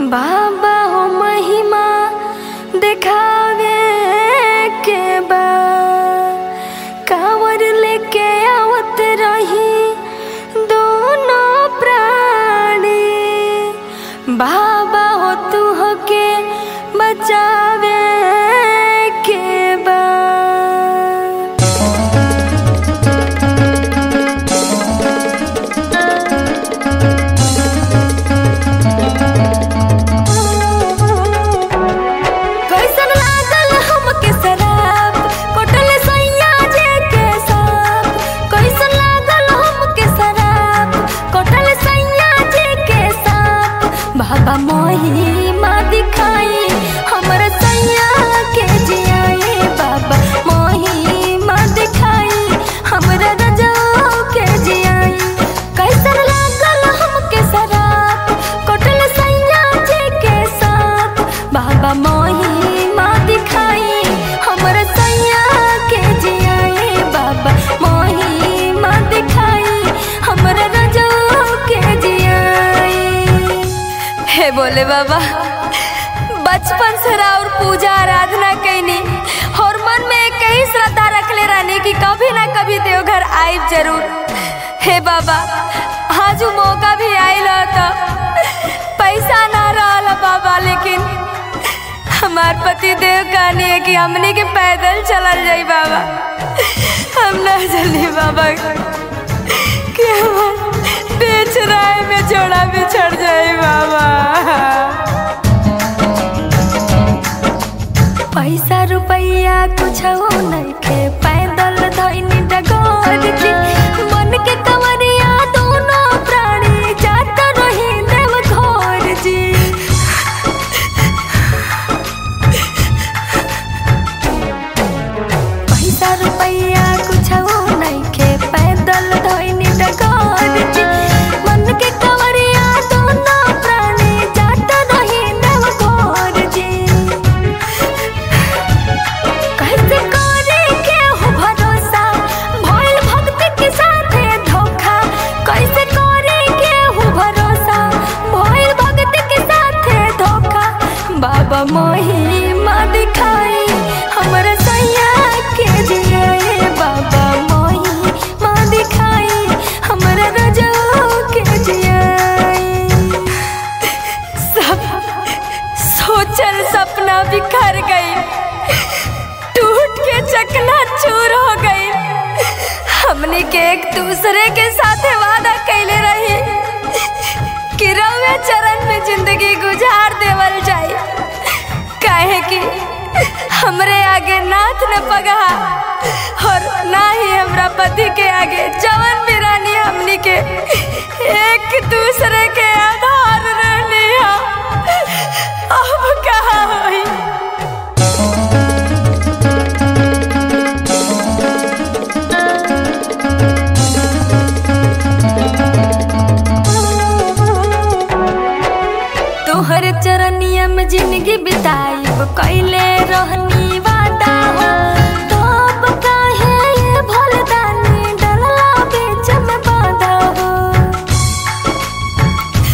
बाबा हो महिमा दिखावे के बा कांवर लेके आवत रही दोनों प्राणी बाबा हो तू हो के बचावे के बा कैसन लागल हमके शराब कोटल सैया जे के साथ कैसन लागल हमके शराब कोटल सैया जे के साथ बाबा मोही माँ दिखाई हमर सैया के जियाए बाबा मोही माँ दिखाई हमरा रजो के जियाई कैसन लागल हमके शराब कोटल सैया जे के साथ बाबा मोही माँ दिखाई हमर सैया के जियाए बाबा मोही माँ दिखाई हमर रजो के जियाई हे बोले बाबा बचपन से और पूजा आराधना कैनी और मन में एक ही श्रद्धा रखले रहने की कभी ना कभी देवघर आइब जरूर हे बाबा आज उ मौका भी आइल तो पैसा ना रहल बाबा लेकिन हमार पति देव कहनी है कि हमने के पैदल चलल जाई बाबा हम ना चली बाबा कि हम बेच राय में जोड़ा बिछड़ जाए बाबा पैसा रुपैया कुछ नइखे पैदल धइनी डगर जी मन के कवरिया दोनों प्राणी जात रही देव घर जी पैसा रुपैया कुछ नइखे पैदल धइनी डगर जी मन के कवरिया दोनों प्राणी जात रही देव घर जी कैसे करे के हो भरोसा भइल भक्ति के साथे धोखा कैसे करे के हो भरोसा भइल भक्ति के साथे धोखा बाबा मोही माँ दिखाई हमर सैया के जियाए बाबा मोही माँ दिखाई हमर रजो के जियाए सब सोचल सपना बिखर गई टूट के चकना चूर हो गई हमने के एक दूसरे के साथ वादा कैले रही कि रवे चरण में जिंदगी गुजार देवल जाए काहे कि हमरे आगे नाथ न पगहा और ना ही हमरा पति के आगे जवन भी रानी हमनी के एक दूसरे के आधार रहनी अब कहा होई तोहर चरनिया में जिंदगी बिताइब कैले रहनी वादा हो तब काहे ये भोलदानी डलला बीच में बाधा हो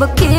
अब के